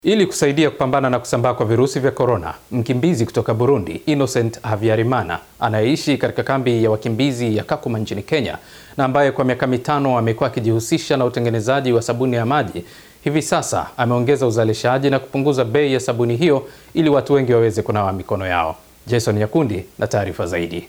Ili kusaidia kupambana na kusambaa kwa virusi vya korona, mkimbizi kutoka Burundi Innocent Habyarimana anayeishi katika kambi ya wakimbizi ya Kakuma nchini Kenya na ambaye kwa miaka mitano amekuwa akijihusisha na utengenezaji wa sabuni ya maji, hivi sasa ameongeza uzalishaji na kupunguza bei ya sabuni hiyo ili watu wengi waweze kunawa mikono yao. Jason Nyakundi na taarifa zaidi.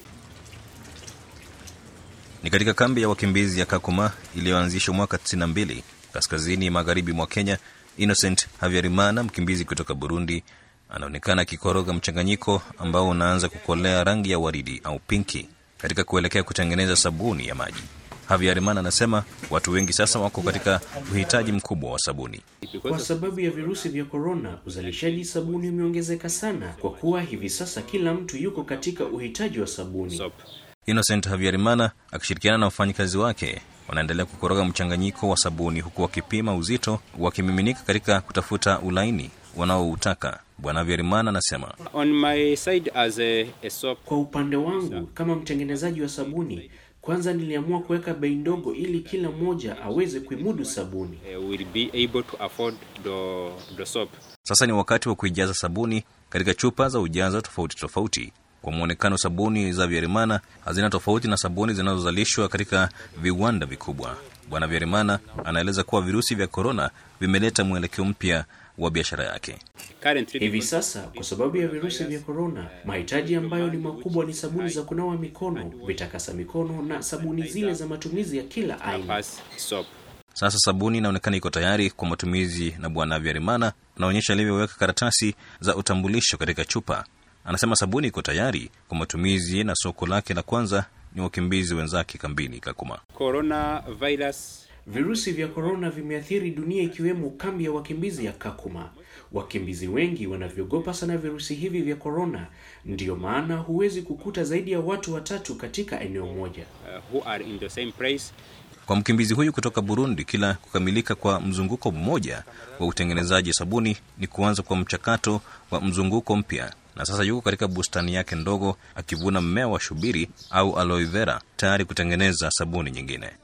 Ni katika kambi ya wakimbizi ya Kakuma iliyoanzishwa mwaka 92 kaskazini magharibi mwa Kenya. Innocent Habyarimana, mkimbizi kutoka Burundi, anaonekana akikoroga mchanganyiko ambao unaanza kukolea rangi ya waridi au pinki katika kuelekea kutengeneza sabuni ya maji. Habyarimana anasema watu wengi sasa wako katika uhitaji mkubwa wa sabuni. Kwa sababu ya virusi vya korona, uzalishaji sabuni umeongezeka sana, kwa kuwa hivi sasa kila mtu yuko katika uhitaji wa sabuni. Innocent Habyarimana akishirikiana na wafanyikazi wake wanaendelea kukoroga mchanganyiko wa sabuni huku wakipima uzito wakimiminika katika kutafuta ulaini wanaoutaka. Bwana Habyarimana anasema On my side as a, a soap, Kwa upande wangu kama mtengenezaji wa sabuni, kwanza niliamua kuweka bei ndogo ili kila mmoja aweze kuimudu sabuni. uh, will be able to afford the, the soap. sasa ni wakati wa kuijaza sabuni katika chupa za ujazo tofauti tofauti. Kwa mwonekano, sabuni za Habyarimana hazina tofauti na sabuni zinazozalishwa katika viwanda vikubwa. Bwana Habyarimana anaeleza kuwa virusi vya korona vimeleta mwelekeo mpya wa biashara yake. Currently, Hivi sasa kwa sababu ya virusi vya korona, mahitaji ambayo ni makubwa ni sabuni za kunawa mikono, vitakasa mikono na sabuni zile za matumizi ya kila aina. pass soap. Sasa sabuni inaonekana iko tayari kwa matumizi, na Bwana Habyarimana anaonyesha alivyoweka karatasi za utambulisho katika chupa. Anasema sabuni iko tayari kwa matumizi, na soko lake la kwanza ni wakimbizi wenzake kambini Kakuma. Coronavirus Virusi vya korona vimeathiri dunia ikiwemo kambi ya wakimbizi ya Kakuma. Wakimbizi wengi wanavyogopa sana virusi hivi vya korona, ndiyo maana huwezi kukuta zaidi ya watu watatu katika eneo moja. uh, who are in the same place Kwa mkimbizi huyu kutoka Burundi, kila kukamilika kwa mzunguko mmoja wa utengenezaji sabuni ni kuanza kwa mchakato wa mzunguko mpya, na sasa yuko katika bustani yake ndogo akivuna mmea wa shubiri au aloe vera tayari kutengeneza sabuni nyingine.